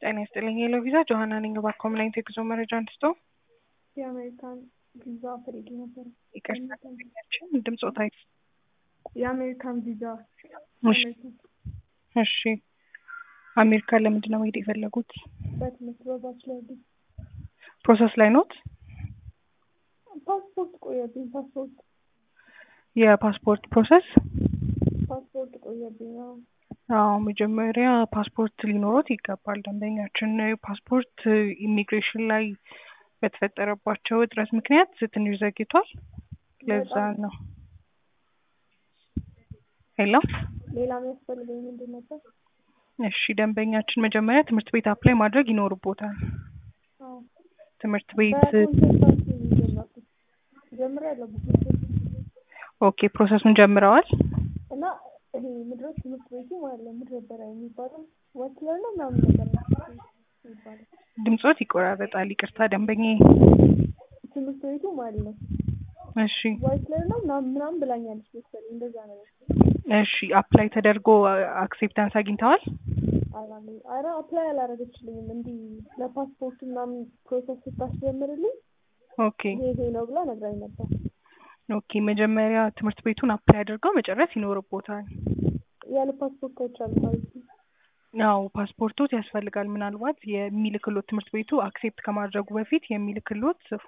ጤና ይስጥልኝ ሄሎ ቪዛ ጆሀና ነኝ። እባክዎ ምን አይነት የጉዞ መረጃ አንስቶ? የአሜሪካን ቪዛ ፈልጌ ነበር። ይቅርታ ደንበኛችን ድምፅዎት አይ የአሜሪካን ቪዛ እሺ እሺ አሜሪካ ለምንድን ነው መሄድ የፈለጉት? በትምህርት በባችለር ዲግሪ ፕሮሰስ ላይ ኖት? ፓስፖርት ቆየብኝ። ፓስፖርት የፓስፖርት ፕሮሰስ? ፓስፖርት ቆየብኝ። አዎ አዎ መጀመሪያ ፓስፖርት ሊኖሮት ይገባል። ደንበኛችን ፓስፖርት ኢሚግሬሽን ላይ በተፈጠረባቸው እጥረት ምክንያት ትንሽ ዘግይቷል። ለዛ ነው። ሄሎ ሌላ የሚያስፈልገኝ ምንድን ነበር? እሺ ደንበኛችን መጀመሪያ ትምህርት ቤት አፕላይ ማድረግ ይኖርቦታል። አዎ ትምህርት ቤት በኮንሰልታንሲ ጀመርኩት ጀምሬያለሁ በኮንሰልታንሲ ኦኬ ፕሮሰሱን ጀምረዋል? እና ይሄ ምድረ ትምህርት ቤቱ ማለት ነው ምድረ በራ የሚባለው ወክለር ነው ምናምን ነገር ነው የሚባለው ድምፆት ይቆራረጣል። ይቅርታ ደንበኛዬ። ትምህርት ቤቱ ማለት ነው እሺ ዋይትለር ነው ምናምን ምናምን ብላኛለች መሰለኝ እንደዛ ነገር እሺ አፕላይ ተደርጎ አክሴፕታንስ አግኝተዋል? አላለ አረ አፕላይ አላረገችልኝም እንዲህ ለፓስፖርት ምናምን ፕሮሰስ ስታስጀምርልኝ ኦኬ ይሄ ይሄ ነው ብላ ነግራኝ ነበር ኦኬ መጀመሪያ ትምህርት ቤቱን አፕላይ አድርገው መጨረስ ይኖርቦታል። ያለ ፓስፖርት አይቻልም ማለት ነው አዎ ፓስፖርቶት ያስፈልጋል። ምናልባት የሚልክሎት ትምህርት ቤቱ አክሴፕት ከማድረጉ በፊት የሚልክሎት